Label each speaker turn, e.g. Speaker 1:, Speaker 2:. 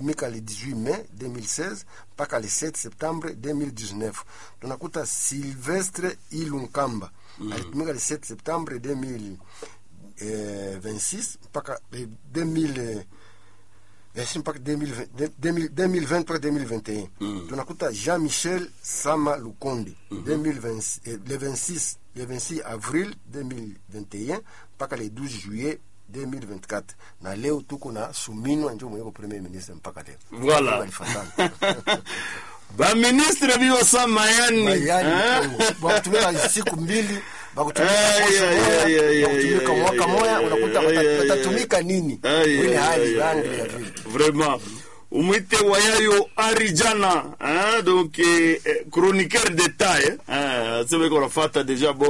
Speaker 1: alitumika le 18 mai 2016 mpaka le 7 septembre 2019 tunakuta silvestre ilunkamba mm. alitumika le 7 septembre 2026 mpaka eh, 2000 eh, si mpaka 2020 2020 2020 mpaka 2021 mm. tunakuta jean michel sama lukonde mm -hmm. 2020, eh, le 26 le 26 avril 2021 mpaka le 12 juillet 2024 na leo tuko na suminwa njo mwenyeko premier ministre mpaka leo
Speaker 2: Voilà.
Speaker 1: Balifatana.
Speaker 2: baministre bilosa mayani
Speaker 1: Mayani,
Speaker 2: eh?
Speaker 1: Kongo. bakutumika siku mbili bakutumika
Speaker 2: Ay,
Speaker 1: posho
Speaker 2: ay,
Speaker 1: moya,
Speaker 2: ay, ay,
Speaker 1: bakutumika
Speaker 2: ay,
Speaker 1: mwaka
Speaker 2: ay,
Speaker 1: moya
Speaker 2: ay,
Speaker 1: unakuta
Speaker 2: ay,
Speaker 1: bata-
Speaker 2: ay, ay,
Speaker 1: batatumika nini
Speaker 2: Ay,
Speaker 1: ile
Speaker 2: ay,
Speaker 1: hali
Speaker 2: ay,
Speaker 1: rangi
Speaker 2: ay,
Speaker 1: ya
Speaker 2: ay.
Speaker 1: vile
Speaker 2: vraiment umwite wayayo arijana hein? donc eh, eh, chroniqueur d'état hein? aseme konafata déjà bo